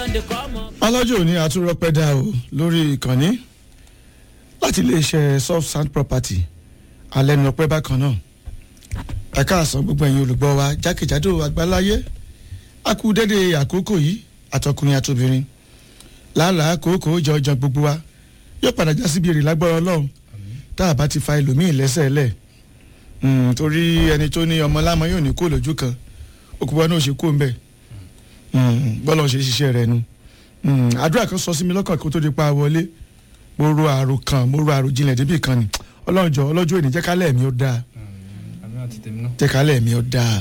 ọlọ́jọ́ òní àtúrọ́pẹ́ dá o lórí ìkànnì láti iléeṣẹ́ soft sand property alẹ́nu ọpẹ́ bákan náà ẹ̀ka àsán gbogbo ẹ̀yin olùgbọ́ wa jákèjádò àgbáláyé a kú dédé àkókò yìí àtọkùnrin àtobìnrin làálàá àkókò jọjọ gbogbo wa yóò padà já síbi èrè lágbára ọlọ́run tá a bá ti fa ẹlòmíì lẹ́sẹ̀ lẹ̀ torí ẹni tó ní ọmọ lámọ yóò ní kó lójú kan òkúbọ náà ṣe kó ń bẹ̀ bọ́lá ń ṣe ṣiṣẹ́ rẹ̀ nu àdúrà kan sọ sí mi lọ́kàn kó tó di pa wọlé mo ro àrò kan mo ro àrò jinlẹ̀ débì kan ni ọlọ́run jọ ọlọ́jọ́ ènìyàn jẹ́ kálẹ̀ mi ó dáa jẹ́ kálẹ̀ mi ó dáa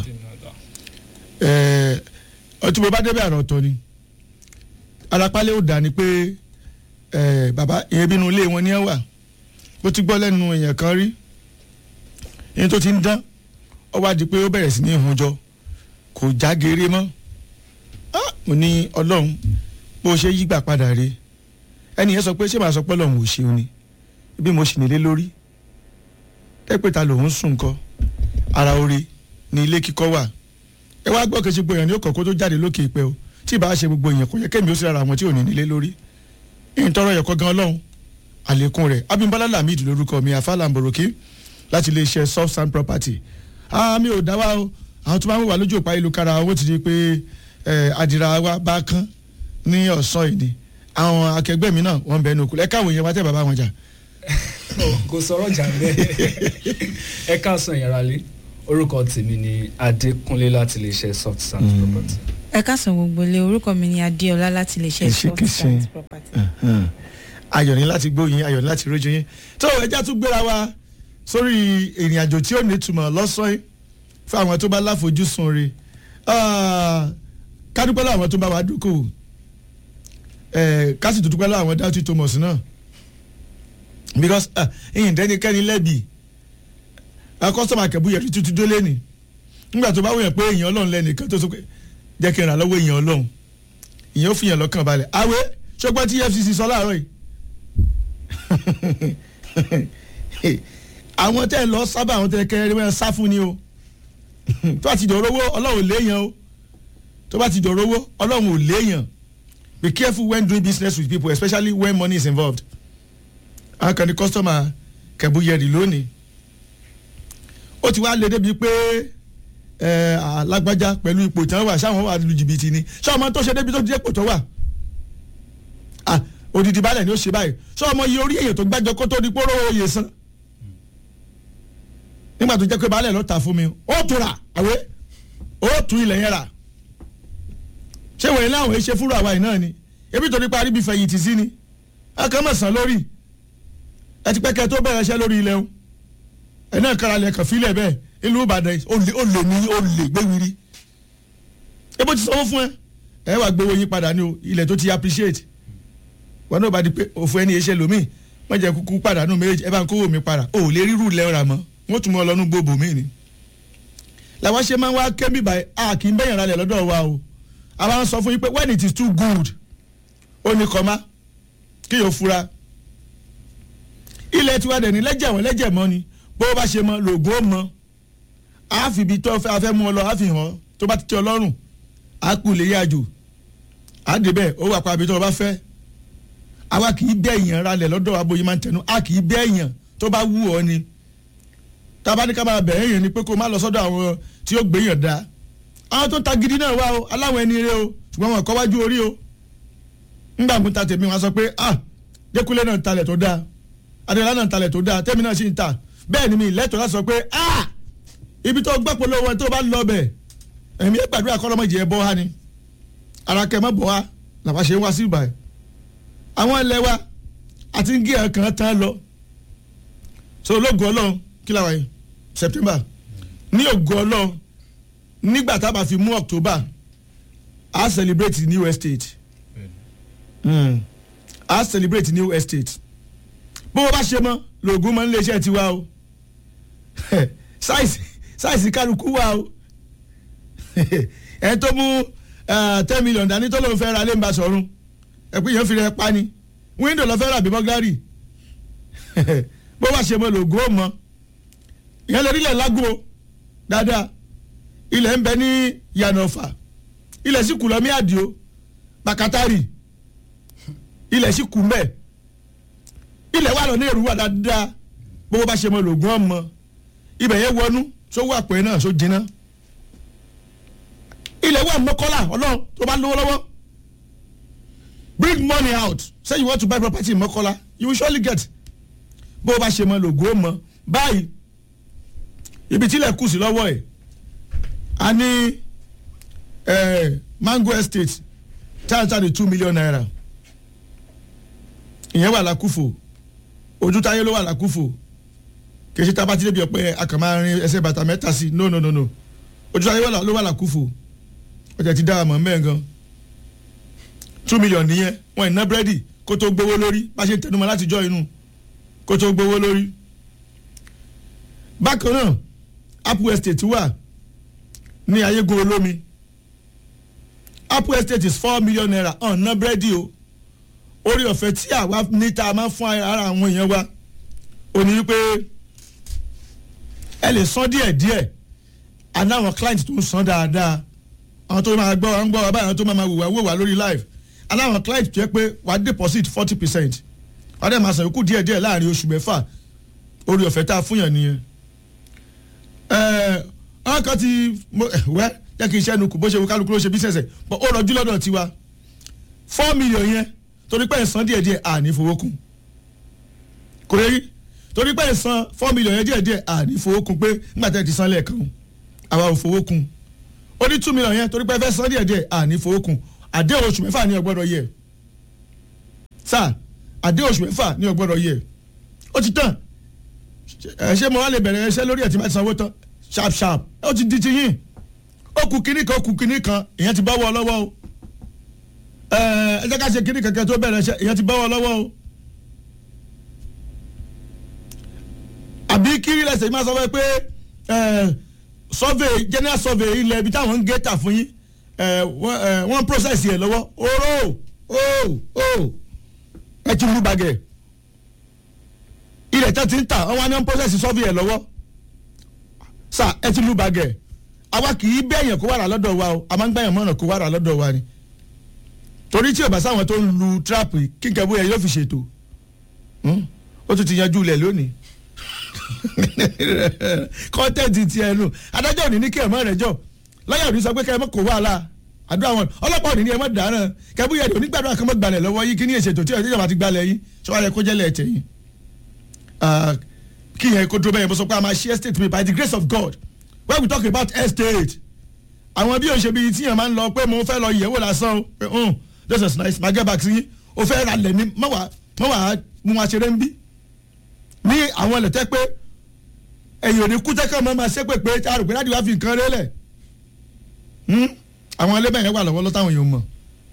ọtí mo bá débẹ̀ àrò ọ̀tọ̀ ni arapálẹ̀ ó dáa ni pé bàbá ìyẹn bínú ilé wọn ni ẹ wà bó ti gbọ́ lẹ́nu èèyàn kan rí ìyẹn tó ti ń dán ọ wá di pé ó bẹ̀rẹ̀ sí ní ìhunjọ kò já geere mọ́ mo ní ọlọ́run bó ṣe yígbà padà rè ẹni yẹn sọ pé ṣé màá sọ pé ọlọ́run ò ṣeun ni bí mo sì nílé lórí tẹ́pẹ́ta lòun sùn kọ́ ara orí ni ilé kíkọ́ wà ẹ wá gbọ́ kejì gbòòyàn ní ó kọ̀kọ́ tó jáde lókè ìpẹ́ o tí ì bá ṣe gbogbo èèyàn kò yẹ kémi ó sì rárá àwọn tí ò ní nílé lórí ìyìn tọrọ yẹ̀kọ́ gan ọlọ́run àlékún rẹ̀ abimbola lamid lórúkọ mi àfàlà mbòròkì láti iléeṣẹ́ soft sand property àmì ò dá wa o àwọn tó máa ń wà lójú òpá ìlú kára owó ti di pé àdìrà wa bá kán ní ọ̀sán ìdí àwọn akẹgbẹ́ mi náà wọ́n bẹ̀ ẹnu òkú ẹ káwọn èèyàn wá tẹ́ bàbá wọn jà. kò sọ̀rọ̀ jà bẹ́ẹ̀ ẹ káàsán ìyàrá lé orúkọ tèmi ni adékúnlé láti lè ṣe soft sand property. ẹ káàsán gbogbo ilé orúkọ mi ni adéọlá láti lè ṣe soft sand property. ayọ̀ ní láti gbóyin ayọ̀ ní láti rójú yín tó ẹja tún gbéra wa sórí ìrìn àjò tí ó ní ìtumọ̀ lọ́sàn-án fún àwọn tó bá láfojúsùn rẹ̀ kádúpẹ́ lọ́wọ́ àwọn tó bá wa dúkòó kásì tó dúpẹ́ lọ́wọ́ àwọn dáútì thomas náà because ẹ̀yìn dẹ́nikẹ́ni lẹ́bi kọ́sọ́mà kẹ́bù yẹn tuntun dólé ni nígbà tó bá wọ̀nyẹn pé èèyàn ọlọ́run lẹ́nìkan tó sọ pé jẹ́ kí n rà lọ́wọ́ èèyàn ọlọ́run ìyẹn ó fi yàn lọ́kàn balẹ̀ àwẹ̀ ṣọgbọ́n tí efcc sọ láàárọ̀ yìí àwọn tẹ́ ẹ lọ sábà àwọn tẹ́ ẹ kẹrẹ́ wọn sá fún ni o tó bá ti dọ̀rọ̀ owó ọlọ́run ò léèyàn o tó bá ti dọ̀rọ̀ owó ọlọ́run ò léèyàn be careful when doing business with people especially when money is involved. àwọn kan ní customer kẹ̀bùyẹ̀rì lónìí ó ti wá lé débi pé alágbájá pẹ̀lú ipò tí wọ́n wà ṣáwọn wà lu jìbìtì ni ṣé ọmọ tó ṣe débi tó ti dé ipò tó wà òdìdí balẹ̀ ni ó ṣe báyìí ṣé ọmọ iye orí èyàn tó gbájọ kó tó di póró oyè san nígbà tó jẹ́ pé balẹ̀ ló ta fún mi ó tún rà àwẹ́ ó tún ilẹ̀ yẹn rà ṣé wòye láwọn ẹ ṣe fúru àwa yìí náà ni ebi tó nípa aríbi fẹ̀yìntì sí ni akẹ́mọ̀sán lórí ẹ ti pẹ́kẹ́ tó bẹ̀rẹ̀ ṣẹ́ lórí ilẹ̀ o ẹ náà kára lẹ̀ kàn fílẹ̀ bẹ́ẹ̀ ìlú ìbàdàn ó lè ní ó lè gbéwìrì ebo ti sanwó fún ẹ ẹ wà gbowó yín padà ní o ilẹ̀ tó ti appreciate wọn náà bá di pé òfin ẹni iṣẹ́ lomi wọ́n jẹ́ kúkú padà nù méjì ẹ bá ń kówó mi padà o ò lè rírù lẹ́ra mọ́ wọ́n tún mọ́ ọ lọ́nu gbogbo mi ni làwọn ṣe máa ń wá kẹ́mí báyìí a kì í bẹ̀yàn ralẹ̀ lọ́dọ̀ wa o àwa ń sọ fún yín pé when it is too good ó ní kọ́má kí yóò fura ilẹ̀ tiwa dẹ̀ ní lẹ́jẹ̀ wọ́n lẹ́jẹ̀ mọ́ ni bó bá ṣe mọ lògùn ó mọ àáfi ibi tó fẹ́ afẹ́ mú ọ lọ àáfi hàn tó bá ti tẹ ọ lọ́rùn á kú lè yá jù á dé bẹ́ẹ̀ ó wà pa ibi tó o bá fẹ́ àwa kì í bẹ́ èèyàn ralẹ̀ lọ́dọ̀ wa bóyá máa ń tẹnu a kì í bẹ́ èèyàn tó bá wù ọ ni tábà ní ká máa bẹ̀ èèyàn ni pé kó má lọ sọ́dọ̀ àwọn tí ó gbé yàn dáa àwọn tó ta gidi náà wá o aláwọ̀ ẹni rẹ o ṣùgbọ́n wọn kọ́ wájú orí o ńgbà mú ta tèmi wọn sọ pé ah Dékúnlé náà ń talẹ̀ tó dáa Adéọlá náà ń talẹ̀ tó dáa tèmi náà sì ń ta bẹ́ẹ̀ ni mi ìlẹ́tọ̀ láti sọ pé ah ibi tó gbọ́ polówó tó bá lọ bẹ̀ ẹ̀mí gbàdúrà kọ́ lọ́mọdé ẹ̀ bọ́ ha ni ara kẹ́ mọ́ bọ́ ha làwọn ṣe ń wá sí ibà ẹ̀ àwọn ilẹ̀ wa àti ń gé ẹ̀ kan tán lọ so ológun ọlọ́run kí làwọn yìí September ní ògùn ọlọ́run nígbà tá a bá fi mú october a celebrate new estate mm. a celebrate new estate bó o bá ṣe mọ lóògùn mọ nílé iṣẹ́ tiwa o sáìsì sáìsì kálukú wa o ẹ tó mú ten million dání tó lóun fẹ́ ra lẹ́nba sọ̀run ẹ pé yẹn fi rẹ pa ni window lọ fẹ́ ra bí bọ́gárì bó o bá ṣe mọ lóògùn ó mọ ìyẹn lórí ilẹ̀ lágbo dáadáa ilẹ̀ ń bẹ ní yànnàfà ilẹ̀ sì kù lọ mí àdìo pàkátárì ilẹ̀ sì kú mbẹ́ ilẹ̀ wà lọ ní èrú wà dáadáa bó bá ṣe mọ lògùn ọmọ ibẹ̀ yẹn wọnú sówó àpò ẹ̀ náà só jiná ilẹ̀ wà mọ́kọ́lá ọlọ́run tó bá lówó lọ́wọ́ bring money out say you want to buy property in mọ́kọ́lá you will surely get bó bá ṣe mọ lògùn ọmọ báyìí ibi tílẹ̀ kù sí lọ́wọ́ ẹ̀ a ní eh, mango estate táyà ní two million naira ìyẹn wà lákùfò ojú táyé ló wà lákùfò kì í ṣe tábà tí débi ọ̀pẹ akàmá rin ẹsẹ̀ bàtà mẹ́ta sí no no no no ojú táyé ló wà lákùfò ọjà ti dára mọ́ mẹ́ẹ̀ gan two million nìyẹn wọn ìná búrẹ́dì kó tó gbowó lórí bá ṣe ń tẹnumọ́ láti jọ inú kó tó gbowó lórí bákan náà apple estate wà ní ayégun olómi apple estate is four million naira ọ̀nà búrẹ́dì o orí ọ̀fẹ́ tí àwa níta máa ń fún ara àwọn èèyàn wa ò ní wípé ẹ lè san díẹ̀ díẹ̀ àná àwọn client tó ń san dáadáa àwọn tó máa gbọ́ wa ń gbọ́ wa báyìí àwọn tó máa wò wá wò wá lórí live àná àwọn client tó yẹ pé wà á deposit forty percent wà á dẹ̀ máa san yòókù díẹ̀ díẹ̀ láàrin oṣù mẹ́fà orí ọ̀fẹ́ tá a fún yàn nìyẹn ọ̀hún kan ti wẹ́ jẹ́ kí n ṣẹ́nu kù bó ṣe wo kálukú ló ṣe business ẹ̀ but ó rọjú lọ́dọ̀ tiwa four million yẹn torí pé ẹ̀sán díẹ̀ díẹ̀ àní fowó kún kò yẹ rí torí pé ẹ̀sán four million yẹn díẹ̀ díẹ̀ àní fowó kún pé nígbà tẹ́ ti san lẹ́ẹ̀kan àwa ò fowó kún ó ní two million yẹn torí pé ẹ fẹ́ san díẹ̀ díẹ̀ àní fowó kún àdéhùn oṣù mẹ́fà ní ọgbọ́dọ̀ yẹ sáà àdéhùn oṣù mẹ́fà ní ọgbọ́dọ̀ yẹ ó ti tán ẹ ṣé mo wá lè bẹ̀rẹ̀ ẹṣẹ́ lórí ẹ̀ tí máa ti sanwó tán sharp sharp ó ti di ti yín ó kù kínní kan ó kù kínní kan ìyẹn ti bọ́wọ́ lọ́wọ́ o ẹ ẹ jẹ́ ká ṣe kínní kankan tó bẹ̀rẹ̀ ẹṣẹ́ ìyẹn ti bọ́wọ́ lọ́wọ́ o àbí kiri lẹ́sẹ̀ máa sọ fún ẹ pé survey general survey ilẹ̀ ibi táwọn ń gé tà fún yín wọ́n process yẹ lọ́wọ́ oró o o ẹ ti mú bagẹ̀ ilẹ̀ tẹ́ ti ń tà wọ́n wá ní process survey yẹ lọ́wọ́ sa ẹ ti lù bàgẹ́ àwa kì í bẹ́ẹ̀yàn kó wà rà lọ́dọ̀ wa o a máa ń gbẹ̀yàn mọ́nà kó wà rà lọ́dọ̀ wa ni torí tí ọba sáwọn tó ń lu trap kíkẹ́ bóyá yóò fi ṣètò ó tún ti yanjú ilẹ̀ lónìí kọ́ńtẹ́ǹtì ti ẹnu adájọ́ òní ní kí ẹ̀ mọ́ rẹ̀ jọ lọ́yà òní sọ pé kẹ́ ẹ mọ́ kó wàhálà àdúrà wọn ọlọ́pàá òní ní ẹ mọ́ dáná kẹ́búyà òní gbàdúrà kan mọ́ gbalẹ̀ lọ́wọ́ yìí kí ní èsètò tí ìjọba ti gbalẹ̀ yìí sọ́wọ́n yẹ kó jẹ́lẹ̀ ẹ̀tẹ̀ yìí kí yẹn kó dúró bẹ́ẹ̀ mo sọ pé a máa ṣe estate mi by the grace of God when we talk about estate àwọn bí òṣèlú yìí tíyẹn máa ń lọ pé mo fẹ́ lọ yẹ̀wò lásán pé um this is nice ma get back sí yín o fẹ́ ra lẹ̀ ní mọ́wàá mọ́wàá mú wa ṣeré ń bí ní àwọn ilẹ̀ tẹ́ pé ẹ̀yìn òní kú tẹ́kọ̀ mọ́ máa ṣe pé pé a rò pé láti wá fi nǹkan rélẹ̀ àwọn ẹlẹ́bẹ̀ yẹn wà lọ́wọ́ lọ́tàwọn èèyàn mọ̀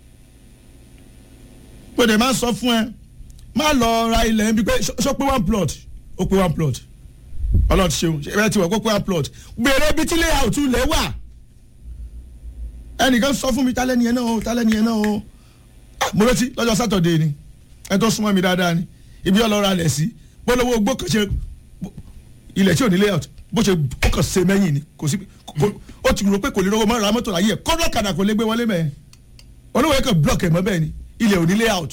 pé dè máa sọ fún ẹ má lọ ra ilẹ̀ ń bí pé ṣó pé one plot ó pé one plot ọlọ́run ti ṣeun ẹ ti wọ̀ kó pé one plot gbèrè ibi tí layout lẹ̀ wà ẹnìkan sọ fún mi tálẹ́ ni ẹ náà o tálẹ́ ni ẹ náà o mo rántí lọ́jọ́ sátọ̀dé ni ẹ tó súnmọ́ mi dáadáa ni ibi ọlọ́run alẹ̀ sí bọ́lọ́wọ́ ogbó kan ṣe ilẹ̀ tí ò ní layout bó ṣe ó kàn ṣe mẹ́yìn ni kò sí ó ti rò pé kò lè rówó mọ́ ra mọ́tò láyé ẹ̀ kọ́ńdọ̀ kàdà kò lè gbé wọlé mẹ́ẹ̀ olówó yẹn kàn block ẹ̀ mọ́ bẹ́ẹ̀ ni ilẹ̀ ò ní layout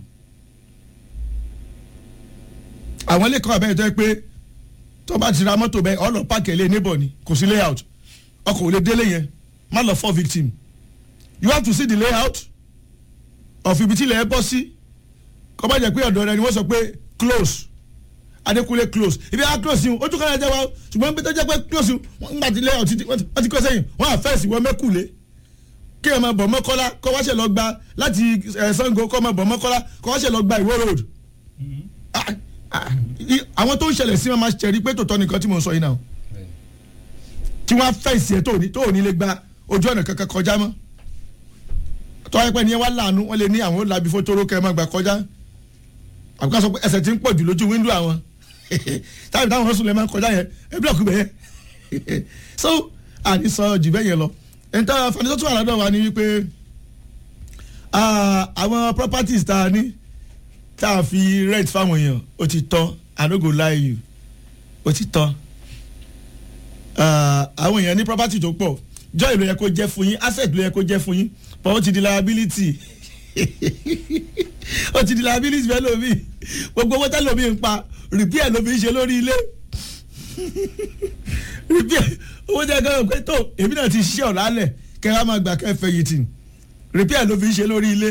àwọn ilé kan àbẹ́yẹ tó yẹ pé tó bá ti ra mọ́tò bẹ́ẹ̀ ọ̀lọ́ páàkì ẹ̀lẹ́ níbọ̀ ni kò sí layout ọkọ̀ ò lè délé yẹn má lọ fọ́ victim you have to see the layout of ibi tí ilẹ̀ ẹ bọ́ sí kọ́ bá jẹ́ pé ọ̀dọ̀ rẹ ni wọ́n sọ pé close Adékúnlé close ibi á close yìí ojú kan náà jẹ́ wa ṣùgbọ́n bí tó jẹ́ pé close yìí wọ́n gbà tí layout wọ́n ti kọ́ sẹ́yìn wọ́n á fẹ́ẹ̀sì wọ́n mẹ́kùlé kí ẹ máa bọ̀ mọ́kọ́lá kọ́ wá ṣe lọ gba láti Ṣàngó kọ́ máa bọ̀ mọ́kọ́lá kọ́ wá ṣe lọ gba Ìwó road àwọn tó ń ṣẹlẹ̀ sí wọn máa ṣẹ̀rí pé tòótọ́ nìkan tí mo ń sọ yìí náà tí wọ́n á fẹ̀sì ẹ̀ tó ní tó ní lè gba ojú ọ̀nà kankan kọjá mọ́ tó wáyé pé ní ẹ wá láàánú wọ́n lè ní àwọn làbí fótóró kẹ́ ẹ má gbà kọjá àbúkà sọ pé ẹsẹ̀ ti ń pọ̀ jù lójú wíńdò àwọn táwọn táwọn sùn lè máa ń kọjá yẹn ẹ bílọ̀kù bẹ́ẹ̀ so àní sọ jù bẹ́ẹ̀ yẹn lọ ẹ̀ńtà fani tó tún wà lọ́dọ̀ wa ni wípé àwọn properties tá a ní tá a fi rent fáwọn èèyàn ó ti tán i no go lie you ó ti tán àwọn èèyàn ní property tó pọ̀ joy ló yẹ kó jẹ́ fún yín asset ló yẹ kó jẹ́ fún yín but ó ti di liability ó ti di liability fẹ́ lómi gbogbo owó tẹ́lẹ̀ lómi ń pa repair lómi ń ṣe lórí ilé repair owó tẹ́lẹ̀ gbọ́dọ̀ pé tó èmi náà ti ṣiṣẹ́ ọ̀la lẹ̀ kẹ́ ẹ máa gbà kẹ́ ẹ fẹ̀yìntì repair lómi ń ṣe lórí ilé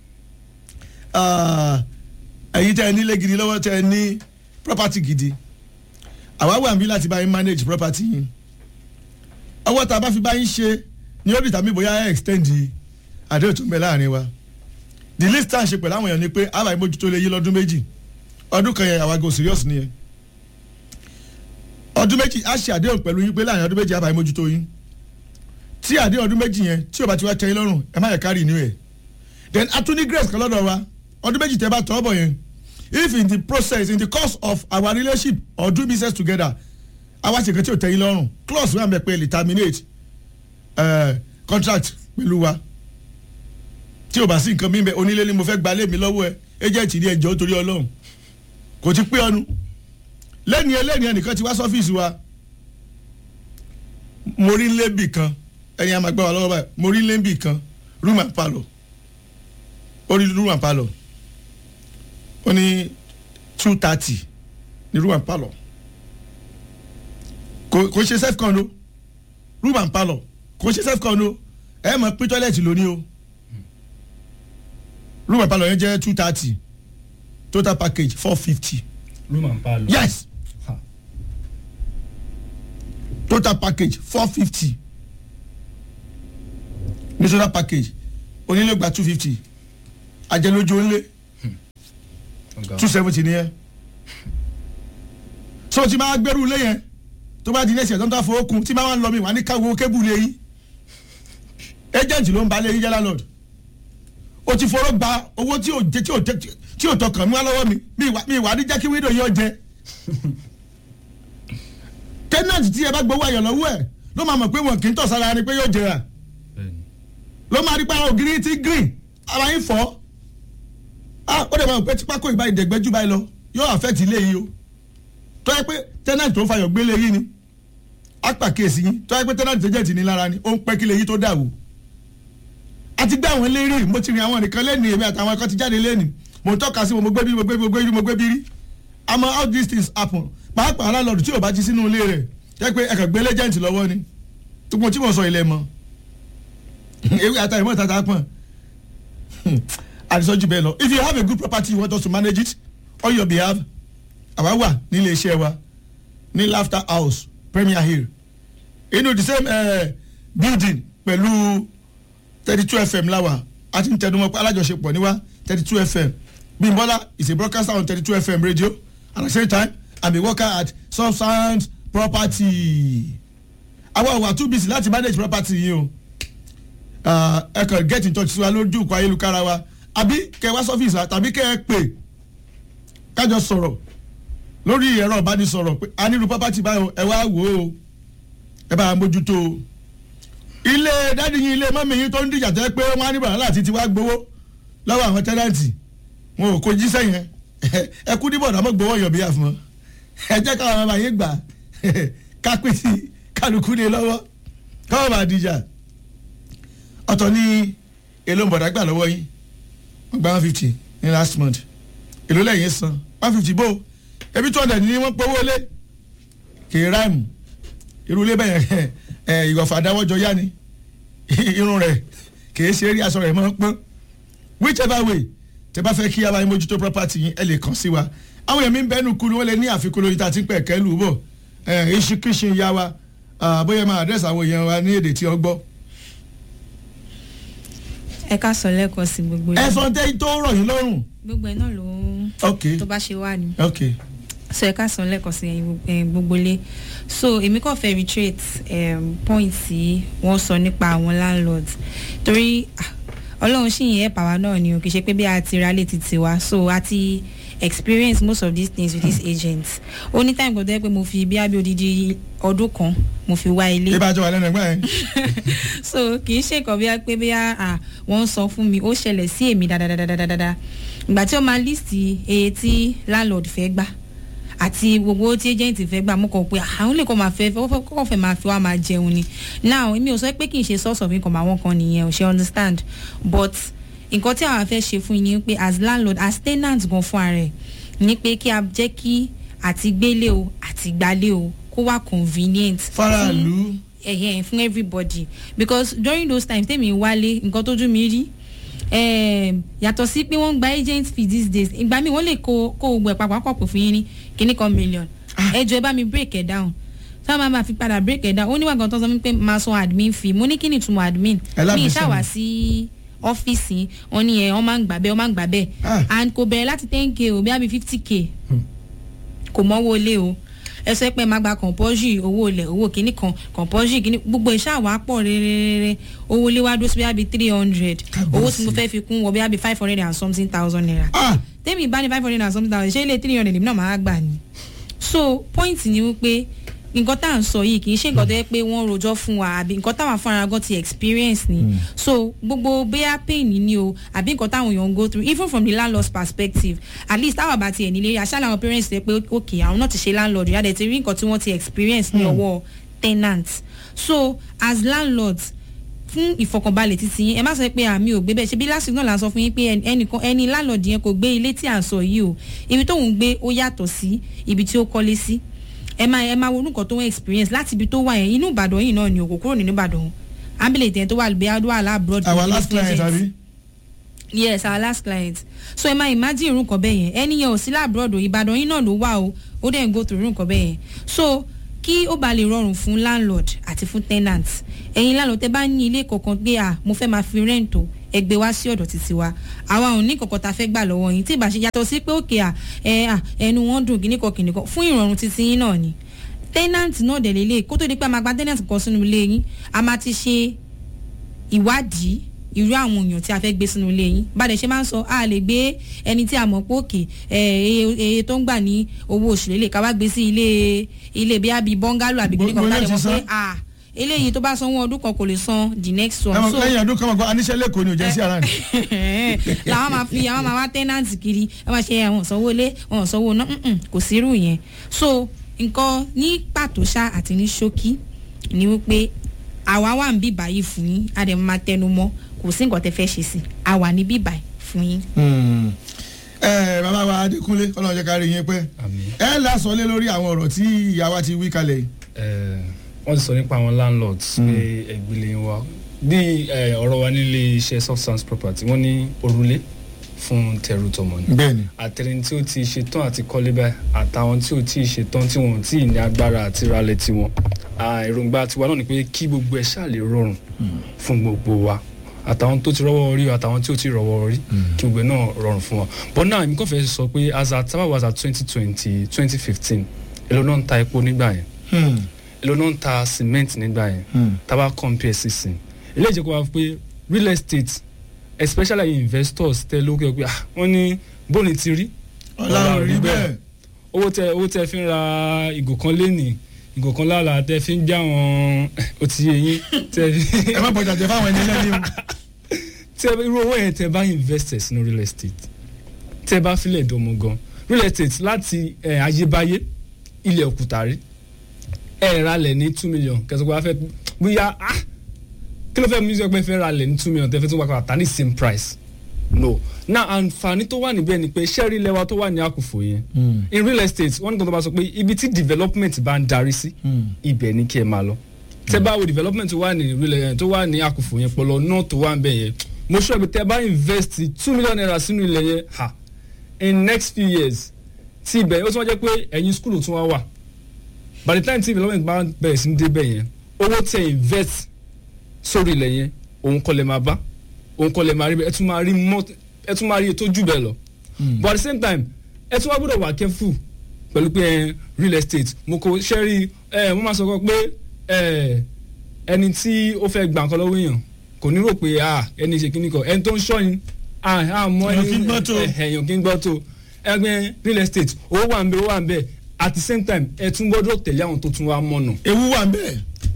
ẹ̀yin tẹ́ ẹ nílé gidi lọ́wọ́ tẹ́ ẹ ní property gidi àwa wà níbí láti bá yín manage property yín ọwọ́ tá a bá fi bá yín ṣe ni ó dìtàmí bóyá ẹ extend àdéhùn tó ń bẹ láàrin wa the least time ṣe pẹ̀lú àwọn èèyàn ni pé àbá ìmójútó lè yí lọ́dún méjì ọdún kan yẹn àwa go serious nìyẹn ọdún méjì á ṣe àdéhùn pẹ̀lú yín pé láàrin ọdún méjì àbá ìmójútó yín tí àdéhùn ọdún méjì yẹn tí ò bá ti wá tẹ́yìn lọ́rùn ẹ má yẹ ká renew ẹ̀ then atúní grace kan lọ́dọ̀ wa ọdún méjì tẹ́ bá tọ́ bọ̀ yẹn if in the process in the course of our relationship or doing business together àwa ṣe kan tí ò tẹ́yìn lọ́rùn clause wà mẹ́ pé lè terminate uh, contract pẹ̀lú wa tí o bá sí nǹkan mímẹ onílé ni mo fẹ́ gbalẹ̀ mi lọ́wọ́ ẹ agent ní ẹjọ́ torí ọlọ́run kò ti pé ọnu lẹ́ni ẹlẹ́ni ẹnìkan ti wá sọ́fíìsì wa mo rí lébì kan ẹni àmà gbọ́ wa lọ́wọ́ báyìí mo rí lébì kan room and parlour ó rí room and parlour ó ní two thirty ní room and parlour kò kò ṣe self con o room and parlour kò ṣe self con o ẹ mọ̀ pé tọ́lẹ̀tì lóní o room and parlour yẹn jẹ́ two thirty total package four fifty room and parlour. yes Ha. total package four fifty ní total package onílé gba two fifty ajẹlójú onílé ọ̀gá two seventy nìyẹn so tí máa gbẹrù lé yẹn tó bá di ní ẹsẹ̀ tó ń tà fowó kun tí máa ń lọ mi wà ní káwọ́ kébù lé yín agent ló ń ba lé yín jẹ́ landlord o ti fọwọ́ gba owó tí ò jẹ tí ò jẹ tí ò tọkàn mí wá lọ́wọ́ mi mi ìwà mi ìwà ní jẹ́ kí wíńdò yóò jẹ tenant tí ẹ bá gbowó ayọ̀ lọ́wọ́ ẹ̀ ló máa mọ̀ pé wọn kì í tọ̀ sára ni pé yóò jẹrà bẹ́ẹ̀ni ló máa rí pé àwọn ògiri ti green ara yín fọ́ ah ó dẹ̀ máa pẹ́ tipákó ìbá ìdẹ̀gbẹ́jú báyìí lọ yóò affect ilé yìí o tó yẹ pé tenant tó ń fayọ̀ gbélé yìí ni á pàkíyèsí yín tó yẹ pé tenant agent ní lára ni ó ń pẹ́ kílé yìí tó dà wò àti gbé àwọn eléré mo ti rìn àwọn nìkan lẹ́nu èmi àtàwọn ẹ̀kọ́ ti jáde lẹ́nu mo tọ́ka sí mo mo gbé bí mo gbé bí mo gbé bí mo gbé bí rí àmọ́ how these things happen pàápàá landlord tí ò bá ti sínú ilé rẹ̀ jẹ́ pé ẹ̀kọ́ gbé agent lọ́wọ́ ni tó mo tí mo sọ ilẹ̀ mọ́ ewé ata ìmọ̀ tata pọ̀n àdìsọ́jú bẹ́ẹ̀ lọ if you have a good property you want us to manage it on your behalf àwa wà nílé iṣẹ́ wa ní laughter house premier hill inú the same uh, building pẹ̀lú thirty two fm láwà a ti ń tẹnumọ́ pé alájọṣepọ̀ níwá thirty two fm bimbola is a broadcaster on thirty two fm radio at the same time i'm a worker at substance property àwa wà too busy láti manage property yìí o uh, ẹ kàn get in touch sí wa lójú ìkọ ayélujára wa àbí kẹ wá sọ́fíìsì wa tàbí kẹ ẹ pè kájọ sọ̀rọ̀ lórí ẹ̀rọ ìbánisọ̀rọ̀ pé a nílùú property báyọ̀ ẹ wá wò ó ẹ bá a mójútó o ilé dádì yín ilé mọ́mí yín tó ń dìjà tẹ́ pé wọ́n á ní bàrà láti ti wá gbowó lọ́wọ́ àwọn tẹ́nàntì wọn ò kó jíṣẹ́ yẹn ẹ kú níbọ̀ náà mọ̀ gbowó yọ̀ bí àfọ̀n ẹ jẹ́ káwọn ọmọ yín gbà kápẹ́tì kálukú ní lọ́wọ́ káwọn bá dìjà ọ̀tọ̀ ní èlò bọ̀dá gbà lọ́wọ́ yín wọ́n gba one fifty ní last month èlò lẹ́yìn san one fifty bó ebi two hundred ni wọ́n pọ́wọ́ lé kì í ráìmù irú ilé bẹ́ẹ̀ ẹ̀ ìwọ̀fà dáwọ́jọ yá ni irun rẹ̀ kì í ṣe eré aṣọ rẹ̀ mọ́ pọ́n whichever way tẹ bá fẹ́ kí abáyé mójútó property yín ẹ lè kàn sí wa àwọn èèyàn mi ń bẹ́nu kú ni wọ́n lè ní àfikún lórí tá a ti ń pẹ̀ kẹ́lù bọ̀ ẹ̀ ìṣíkíṣin ya wa bóyá máa àdírẹ́sì àwọn èèyàn wa ní èdè tí wọ́n gbọ́ ẹ ká sọ lẹ́kọ̀ọ́ sí gbogbo ẹ sọ tẹ́ tó rọ̀ yín lọ́rùn. gbogbo ẹ náà ló ok tó bá ṣe wà ní ok so ẹ ká sọ lẹ́kọ̀ọ́ sí ẹ̀yin gbogbo- ẹ̀yin gbogbo ilé so èmi kàn fẹ́ reiterate um, point tí wọ́n sọ nípa àwọn landlords torí ah, ọlọ́run sì yẹn ẹ̀pà wa náà ni o kì í ṣe pé bí a ti ra létí tiwa so a ti experience most of these things with these agents ó ní time gbọdọ̀ pé mo fi bí abẹ́ odidi ọdún kan mo fi wá ilé ibà jọ wà lẹ́nu ẹgbẹ́ yẹn. so kì í ṣe nǹkan bí a pé bí a wọ́n ń sọ fún mi ó ṣẹlẹ̀ sí èmi dáadáa ìgbà tí ó máa list iye tí landlord fẹ́ gbà àti gbogbo owó tí agent fẹ́ gbà mú kàn pé àwọn lè kọ́ máa fẹ́ kọ́kọ́ fẹ́ máa fi wá máa jẹun ni now èmi ò sọ pé kì í ṣe source of income àwọn kan nìyẹn ò ṣe understand but nǹkan tí àwọn fẹ́ ṣe fún yín ni pé as landlord as tenant gan fún ara ẹ̀ ni pé kí a jẹ́ kí àti gbélé o àti gbálé o kó wà convenient faraàlú ẹ̀hẹ́n fún everybody because during those times tèmi wálé nǹkan tójú mi rí um, yàtọ̀ sí pé wọ́n ń gba agent fee these days ìgbà míì wọ́n lè kó kó gbogbo ẹ̀ papọ̀ pọ̀ fún yín ní kíní kan million ẹ jọ ẹ bá mi break ẹ̀ down tí wọ́n máa ma fi padà break ẹ̀ down ó níwà gan tó sọ fún mi pé máa san admin fee mo ní kí ni ìtumọ̀ admin Ẹ lábẹ́ mi sẹ́mi. ìṣàwá sí ọ́fíìsì wọn ni ẹ wọ́n máa ń gbà bẹ́ẹ̀ wọ́n máa ń gbà bẹ́ẹ̀ Ah. and kò bẹ̀rẹ̀ láti ten k o bí i fifty k kò mọ́wó lé o ẹ sọ pé ẹ máa gba compulsory owó ilẹ̀ owó kìíní kan compulsory kìíní gbogbo iṣẹ́ àwa pọ̀ rẹ́rẹ́rẹ́rẹ́ owó lé wá dúró sí bí i three hundred owó tí mo fẹ́ fi kún wọ bí i five hundred and something thousand naira ah tẹ́mi bá ní five hundred and something thousand ṣé ilé three hundred èmi náà máa gbà ni so point ni wípé nǹkan tá à ń sọ yìí kì í ṣe nǹkan tó yẹ pé wọ́n rojọ́ fún wa àbí nǹkan táwọn afárá gan ti experience ni so gbogbo bóyá pain ni o àbí nǹkan táwọn èèyàn ń go through even from the landlord's perspective at least táwọn àbá tiẹ̀ nílé aṣáájú àwọn parents rẹ pé ok àwọn náà ti ṣe landlord rí adẹ̀ ti rí nǹkan tí wọ́n ti experience ní ọwọ́ tenant so as landlords fún ìfọkànbalẹ̀ títí yín ẹ má sọ pé àmì ò gbé bẹ́ẹ̀ ṣe bí lásìkò náà la sọ fún yín pé ẹnì- ẹnìkan ẹni landlord yẹn kò gbé ilé tí à ń sọ yìí o ibi tóun gbé ó yàtọ̀ sí ibi tí ó kọ́lé sí ẹ máa ẹ máa wo nǹkan tó ń experience láti ibi tó wà yẹn inú ìbàdàn yìí náà ni òkò kúrò nínú ìbàdàn ambulance yẹn tó wà lùbẹ́ adó àlá abroad our last client àbí yes our last client so ẹ máa imagine irú nǹkan bẹ́ẹ̀ yẹn ẹni yẹn ò sí láàbùrọ̀dù ìbàdàn yín náà ló wà o ó dẹ̀ ń go through irú nǹkan bẹ́ẹ̀ yẹn so kí ó ba lè rọrùn fún landlord àti fún tenant ẹ̀yin landlord tẹ bá ní ilé kọ̀ọ̀kan pé à mo fẹ́ máa fi rent o ẹ gbé wá sí ọ̀dọ̀ títí wa àwa ò ní kọ̀ọ̀kan ta fẹ́ gbà lọ́wọ́ yín tí ìbá ṣe yàtọ̀ sí pé òkè à ẹ à ẹnu wọn dùn kíníkan kíníkan fún ìrọ̀rùn títí yín náà ni tenant náà dẹ̀ lélẹ̀ kó tó di pé a máa gba tenant kan sínú ilé yín a máa ti ṣe ìwádìí irú àwọn èèyàn tí a fẹ́ gbé sínú ilé yín bàdẹ̀ ṣe máa ń sọ a lè gbé ẹni tí a mọ̀ pé òkè eye tó ń gbà ní owó oṣù lélẹ̀ ká wá gbé sí ilé ilé bí àbí bọ́ngálò àbí gbẹ̀rẹ̀ kan Gbogbo bàdẹ̀ ilé mọ̀ ti pé san. a eléyìí tó bá sanwó ọdún kan kò lè san the next one ẹ mọ̀ so lẹ́yìn ọdún kan mọ̀ pé aníṣẹ́ lẹ́kọ̀ọ́ ni ò jẹ́ sí ara ni làwọn máa fi àwọn máa wá tẹ́nàntì kiri ẹ máa ṣe àwọn sanwó lé àwọn sanwó ná mm-mm, kò sí irú yẹn so nǹkan ní pàtó ṣá àti ní ṣókí ni wípé àwa wà ń bí báyìí fún yín a dẹ̀ máa tẹnu mọ́ kò sí nǹkan tẹ fẹ́ ṣe sí a wà ní bí báyìí fún yín. ẹ bàbá wa adékúnlé ọlọ́run jẹ́ ká rí yín pẹ́ àmì ẹ lásán lé lórí àwọn ọ̀rọ̀ tí ìyá wa ti wí kalẹ̀ yìí. wọ́n ti sọ nípa àwọn landlords pé ẹgbẹ́lẹ̀ wa bí eh, ọ̀rọ̀ wa nílé iṣẹ́ substance property wọ́n ní òrùlé fún tẹrù tọmọ ni bẹ́ẹ̀ni àtẹni tí ó ti ṣetán àti kọ́lé báyìí àtàwọn tí ò tí ì ṣetán tí wọn ò tí ì ní agbára àti ralẹ̀ tiwọn Ah, èròǹgbà tiwa náà ni pé kí gbogbo ẹ̀ ṣáà lè rọrùn fún gbogbo wa àtàwọn tó ti rọ́wọ́ orí àtàwọn tí ò tí ì rọ́wọ́ orí kí gbogbo ẹ̀ náà rọrùn fún wa but now èmi kàn fẹ́ sọ pé as at tábà was at twenty twenty twenty fifteen èlò náà ń ta epo nígbà yẹn èlò náà ń ta cement nígbà yẹn tábà compare sísìn eléyìí jẹ́ kó wá pé real estate especially investors tẹ lókè pé ah wọ́n ní bóni ti rí ọlọ́run rí bẹ́ẹ̀ owó tẹ owó tẹ fi ń ra ìgò kan lénìí ìgò kan lára tẹ fi ń já wọn ó ti yé yín tẹ fi ẹ má bọ̀jà jẹ fáwọn ẹni lẹ́ni o. tẹ irú owó yẹn tẹ bá invest sínú real estate tẹ bá filẹ̀ dọ̀mọ̀ gan real estate láti ẹ̀ ayébáyé ilẹ̀ òkúta rí ẹ̀ ralẹ̀ ní two million kẹsàn-án pé wàá fẹ́ bóyá ah kí ló fẹ́ mú sọ pé fẹ́ ralẹ̀ ní two million tẹ́ fẹ́ tún wá kọ́ àtà ní same price no na àǹfààní tó wà níbẹ̀ ni pé ṣẹ́rí lẹ́wà tó wà ní àkùfò yẹn in real estate wọ́n ní kan tó bá sọ pé ibi tí development bá ń darí sí ibẹ̀ ni kí ẹ máa lọ tẹ́ bá wo development tó wà ní real tó wà ní àkùfò yẹn pọ̀lọ́ náà tó wà ń bẹ̀ yẹn mo sọ pé tẹ́ bá invest two million naira sínú ilẹ̀ yẹn ha in next few years tí ibẹ̀ ó tún wá jẹ́ pé ẹ̀yin school tún wá wà by the time tí development bá bẹ̀rẹ̀ sí ní débẹ̀ yẹn owó tẹ́ invest sórí ilẹ̀ yẹn òun kọ́ lẹ máa bá òun kọ́ lẹ máa rí bẹ́ẹ̀ ẹ tún máa rí mọ́ ẹ tún máa rí ètò jù bẹ́ẹ̀ lọ but at the same time ẹ tún wá gbọ́dọ̀ wà careful pẹ̀lú pé ẹ, real estate mo kò ṣẹ́rí ẹ mo máa sọ kọ́ pé ẹ ẹni tí ó fẹ́ gbà nǹkan lọ́wọ́ èèyàn kò ní rò pé ah ẹni ṣe kíní kan ẹni tó ń ṣọ́yin ah ah mọ Èèyàn kì í gbọ́ tó. ẹ, èèyàn kì í gbọ́ tó ẹgbẹ́ real estate owó wà ń bẹ owó wà ń bẹ at the same time ẹ tún gbọ́dọ̀ tẹ̀lé àwọn tó tún wá mọ̀nà ewu wà ń bẹ́ẹ̀.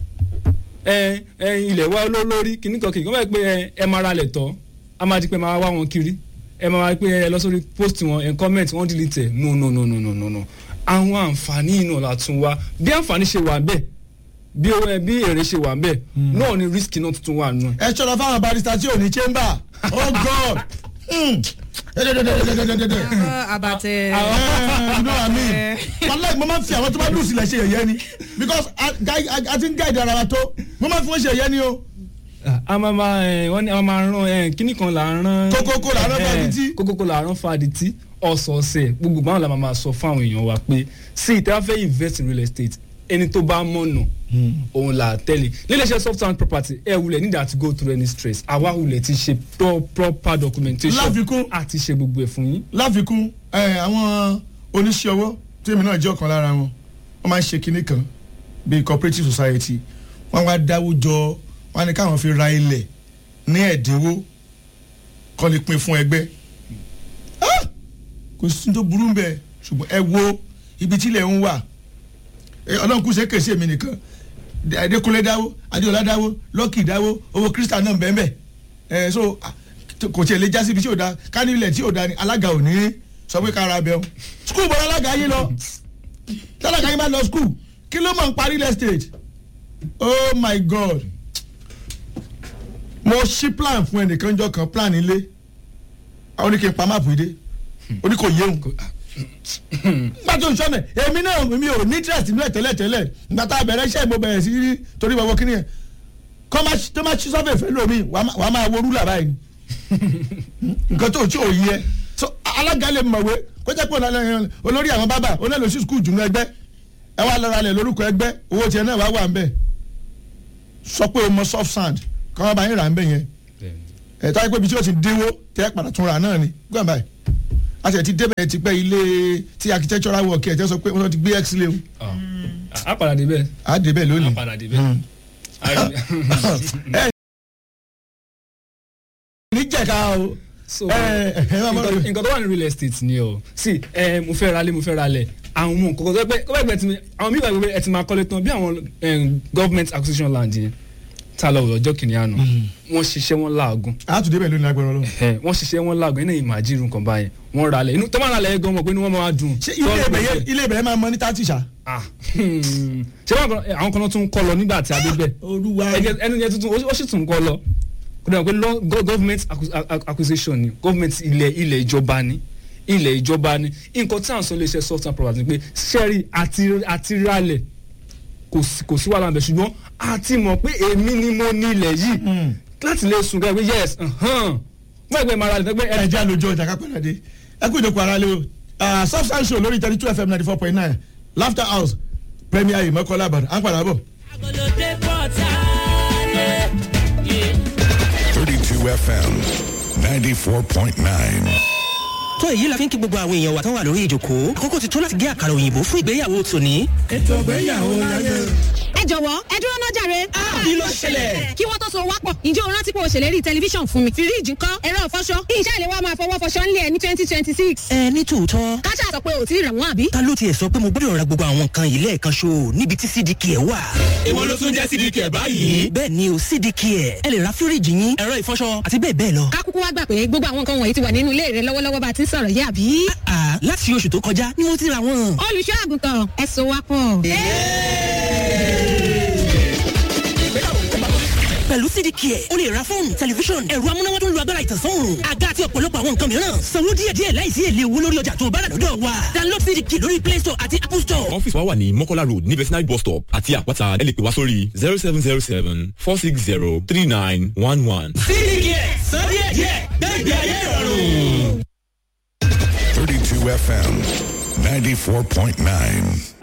ẹ ẹ ilẹ̀ wa olólórí kìíní kan kìíní kan báyìí pé ẹ ẹ máa ra lẹ̀ tọ́ a máa di pé máa wá wọn kiri ẹ máa wá pé ẹ lọ sórí post wọn ẹ comment wọn delete ẹ no no no no no no no àwọn àǹfààní náà la tún wá bí àǹfààní ṣe wà bẹ́ẹ̀ bí owó ẹ bí èrè ṣe wà ń bẹ̀ náà ni risk náà tuntun wà nù. ẹ ṣọ́ra fáwọn barista tí ò ní chamber oh god Hmm. Dẹ́dẹ́dẹ́dẹ́dẹ́dẹ́dẹ́dẹ́. abatẹ. you know what I mean wàláì mo máa ń fi àwọn tó bá lù sílẹ̀ ṣe yẹ̀yẹ́ ni because a guy- a- a ti ń gáìdì ara wa tó mo máa ń fi wọ́n ṣe yẹ̀yẹ́ ni o a máa ma ẹ wọ́n ní a máa rán ẹ kíní kan là ń rán. Kókókó là ń rán ẹ, fadití. kókókó là ń rán fadití ọ̀sọ̀ọ̀sẹ̀ gbogbo báwọn la máa ma sọ fún àwọn èèyàn wa pé sí ìtẹ́ fẹ́ invest in real estate ẹni tó bá mọ̀nà òun là á tẹ̀lé níléeṣẹ́ software and property ẹ wulẹ̀ need to go through any stress àwa wulẹ̀ ti ṣe pro- proper documentation Láfikún. àti ṣe gbogbo ẹ̀ fún yín. láfikún ẹ, àwọn oníṣẹ́ ọwọ́ tí èmi náà jẹ́ ọ̀kan lára wọn wọ́n máa ń ṣe kinní kan bíi cooperative society wọ́n wá dáwó jọ wọ́n á ní káwọn fi ra ilẹ̀ ní ẹ̀dínwó kọ́ lè pín fún ẹgbẹ́ Ah! kò sí tó burú bẹ́ẹ̀ ṣùgbọ́n ẹ wo ibi tí ilẹ̀ ń wà Eh, ọlọ́run kù ṣe kèsì èmi nìkan adékúnlé dáwó adéọlá dáwó lọ́kì dáwó owó kírísítà náà bẹ́ẹ̀ bẹ́ẹ̀ ẹ so ah, t- kò tiẹ̀ lè já síbi tí ò da ká ní ilẹ̀ tí ò da ni alága ò ní sọ pé kára bẹ́ẹ̀ o skul bọ́lá alága yín lọ tálága yín bá lọ skul kí ló mọ̀ ń parí real estate oh my god mo ṣí plan fún ẹnìkan jọ kan plan ilé àwọn oníkè pa máàpù ìdè oníkò yéhùn nígbà tó ń sọ́nà èmi náà mi ò ní interest nínú ẹ̀ tẹ́lẹ̀ tẹ́lẹ̀ nígbà tá a bẹ̀rẹ̀ iṣẹ́ mo bẹ̀rẹ̀ sí rí torí bàbá kí ni ẹ̀ kọ́ máa tó máa ṣí sọ́fẹ̀ fẹ́ lómi wàá máa wo rúlà báyìí ni nǹkan tó tí ò yí ẹ so alága lè mọ̀wé kó jẹ́ pé òun olórí àwọn bábà onílò sí skul jùlọ ẹgbẹ́ ẹ wá lọ́ra lẹ̀ lórúkọ ẹgbẹ́ owó tiẹ̀ náà wá wà ń bẹ̀ sọ pé o mọ soft sand kọ́ wọn bá yín rà ń bẹ̀ yẹn ẹ̀ tó wáyé pé ibi tí o ti dínwó tẹ́ padà tún ra náà ni gbọ́n báyìí a ti ẹ̀ ti débẹ̀ ti pẹ́ ilé tí architectural work ẹ̀ tẹ́ sọ pé wọ́n ti gbé x lé o a padà débẹ̀. a débẹ̀ lónìí. a padà débẹ̀. Hmm. A rí- ẹ ní jẹ̀ka o so ẹ ẹ máa nǹkan bọ̀ nǹkan tó wà ní real estate ni o sí ẹ mo fẹ́ ralé mo fẹ́ ralẹ̀ àwọn ọmọ nǹkan tó pẹ́ kọ́ ẹgbẹ́ tí mi àwọn mi gbàgbé ẹ ti máa kọ́lé tán bí àwọn em, government acquisition land yẹn tá a lọ ọjọ́ kìnìún àná wọ́n ṣiṣẹ́ wọn láàgùn a tún débẹ̀ lónìí agbára ọlọ́run. ẹ wọ́n ṣiṣẹ́ wọn láàgùn ẹ̀ náà ìmàjírù nǹkan báyẹn wọ́n ralẹ̀ inú tó máa ralẹ̀ gan mọ̀ pé inú wọn máa dùn. ṣé ilé ibẹ̀ yẹn ilé ibẹ̀ yẹn máa mọ ní tààtì ṣá. Ah, hmm. ṣé wọn kan- àwọn kan náà tún kọ́ lọ nígbà tí a dé bẹ̀ olúwa ẹgẹ ẹnu yẹn tuntun ó sì tún kọ lọ kó dà pé lọ- go- government acqui- ac- acquisition ni government ilẹ̀ ilẹ̀ ìjọba ni ilẹ̀ ìjọba ni nǹkan tí à ń sọ lè ṣe soft and property ni pé sẹ́rí àti àti ralẹ̀ kò sí kò sí wàhálà bẹ̀ ṣùgbọ́n a ti mọ̀ pé èmi ni mo ní ilẹ̀ yìí láti lè sùn gẹ́gẹ́ pé yes wọ́n ẹgbẹ́ mara lè fẹ́ pé ẹ jẹ́ àlòjọ ọjà kápẹ́lá dé ẹ kú ìdókòwò ara lé o Ah, substance show lórí thirty two fm ninety four point nine laughter house premier yìí mọ́kànlá àbàdàn à ń padà bọ̀. Agolode Portale. Yeah. 32 FM 94.9. tó èyí la fi ń kí gbogbo àwọn èèyàn wa tán wà lórí ìjòkó àkókò ti tó láti gé àkàrà òyìnbó fún ìgbéyàwó tòní. ètò ìgbéyàwó láyé. ẹ jọ̀wọ́ ẹ dúró náà jàre. kí ló ṣẹlẹ̀? kí wọ́n tó so wá pọ̀ ǹjẹ́ o rántí pé o ṣèlérí tẹlifíṣàn fún mi. fíríìjì ńkọ́ ẹ̀rọ ìfọṣọ ìṣe ìlẹ̀ wa máa fọwọ́ fọṣọ ńlẹ̀ ní twenty twenty six. ẹ ní tòótọ́ káṣá sọ pé ò tí ì rà wọ́n àbí. ta ló tiẹ̀ sọ pé mo gbọ́dọ̀ ra gbogbo àwọn nǹkan yìí lẹ́ẹ̀kan ṣo níbi tí cdk ẹ̀ wà. èwo ló tún jẹ́ sídìí kẹ̀ báyìí. bẹ́ẹ̀ ni o cdk ẹ̀ ẹ lè ra fíríìjì yín ẹ̀rọ ìfọṣọ àti bẹ́ẹ̀ bẹ́ẹ̀ lọ. ká kúkú wá gbà pé gbogbo àwọn nǹkan wọ̀nyí ti wà nínú ilé rẹ lọ́wọ́lọ́wọ́ bá a ti ń sọ̀rọ̀ yìí àbí. àà láti oṣù tó kọjá ni mo ti ra wọn. olùṣọ́ àgùntàn ẹ so wá pọ̀. pẹ̀lú cdk ẹ̀ o lè ra fóònù tẹlifíṣọ̀n ẹ̀rọ amúnáwá tó ń lo agbára ìtànsán àga àti ọ̀pọ̀lọpọ̀ àwọn nǹkan mìíràn sanwó díẹ̀díẹ̀ láìsí èlé owó lórí ọjà tó o bá rà lọ́dọ̀ wa download cdk lórí play store àti apple store. ọ́fíìsì wa wà ní mọ́kọ́lá road ní vetinary bus stop àti àpáta ẹ lè pè wá sórí zero seven zero seven four six zero three nine one one. cdk san díẹ̀díẹ̀ gbẹ́gbẹ́ ayé ìrọ̀rùn. 32 FM 94.9.